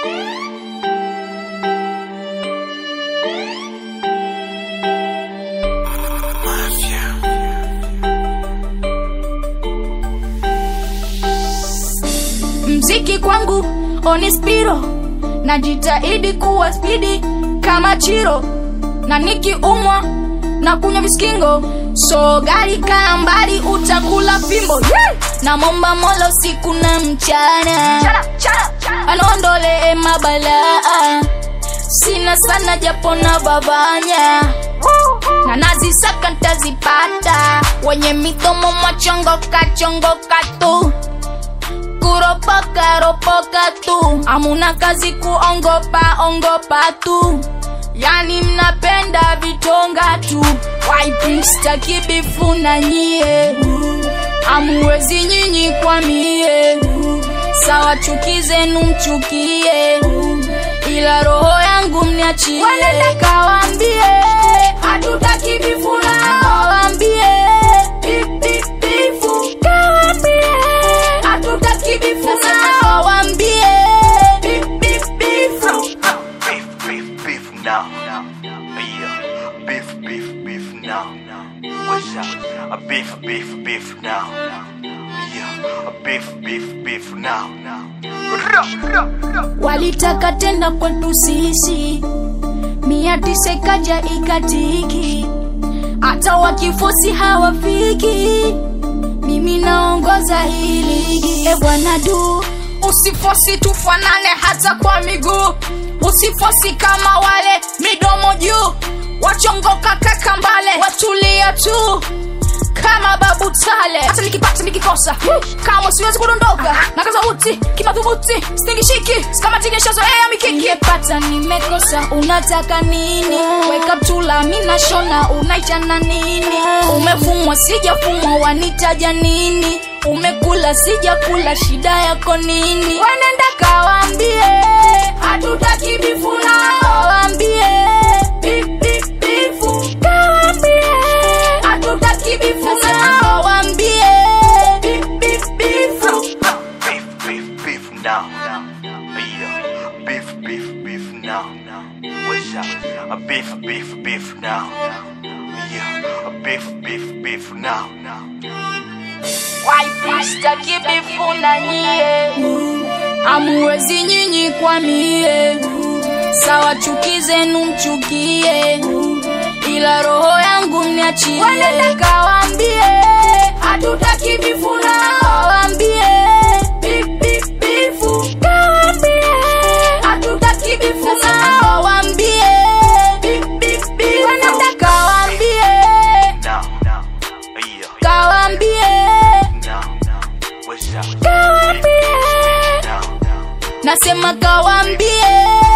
mziki kwangu onispiro najitahidi kuwa spidi kama chiro na nikiumwa na kunywa viskingo so gari kaa mbali utakula fimbo yeah! na momba molo siku na mchana anaondolee mabalaa sina sana japo na babanya na nazisaka ntazipata wenye midomo machongoka chongoka tu kuropoka ropoka tu amuna kazi kuongopa ongopa tu yani mnapenda vitonga tu waipista kibifu na nyie amuwezi nyinyi kwa mie sawa chuki zenu mchukie ila roho yangu mniachie kawambie hatutaki bifu na kawambie bip, bip, bifu kawambie hatutaki bifu na kawambie bip, bip, bifu beef, beef, beef now. Yeah, beef, beef, beef now. What's up? A beef, beef, beef now. Yeah, a beef, beef, beef now. walitaka tenda kwetu sisi mia tisa ikaja ikatiki hata wakifosi hawafiki mimi naongoza hii ligi e bwana du usifosi tufanane hata kwa miguu usifosi kama wale midomo juu wachongoka kakambale watulia tu kama babu tale hata nikipata nikikosa kama siwezi kudondoka na kaza uti kimadhubuti stingishiki kamatikeshazoea mikiki nimepata nimekosa unataka nini weka mtula minashona unaitana nini umefumwa sijafumwa wanitaja nini umekula sijakula shida yako nini wenenda kawambie hatutaki bifuna kawambie bip, bip, bifu kawambie hatutaki bifuna kawambie bip, bip, bifu Beef, beef, beef now. Yeah, beef, beef, beef now. What's up? A beef, beef, beef now. Yeah, a beef, beef, beef now. waipista kibifu na nyie amuwezi nyinyi kwa mie sawa chuki zenu mchukie ila roho yangu mniachie kawambie hatutaki bifuna kawambie bip, bip, bifu kawambie hatutaki bifuna kawambie bip, bip, bifu kawambie Now, now. Yeah, kawambie now, now. What's up? kawambie Now, now. nasema kawambie